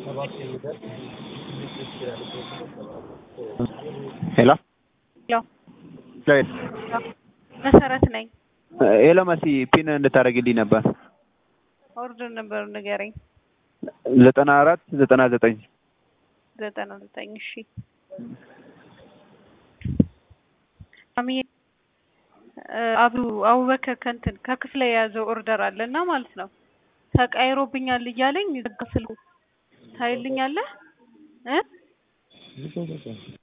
ሄሎ ሄሎ መሰረት ነኝ። ሄሎ መሲ ፒን እንድታደርግልኝ ነበር። ኦርደር ነበር ንገረኝ። ዘጠና አራት ዘጠና ዘጠኝ ዘጠና ዘጠኝ እሺ። ማሚዬ አቡ አቡበከር ከእንትን ከክፍለ የያዘው ኦርደር አለ እና ማለት ነው ተቀይሮብኛል እያለኝ ዘጋ ስልኩ ታይልኛለህ እ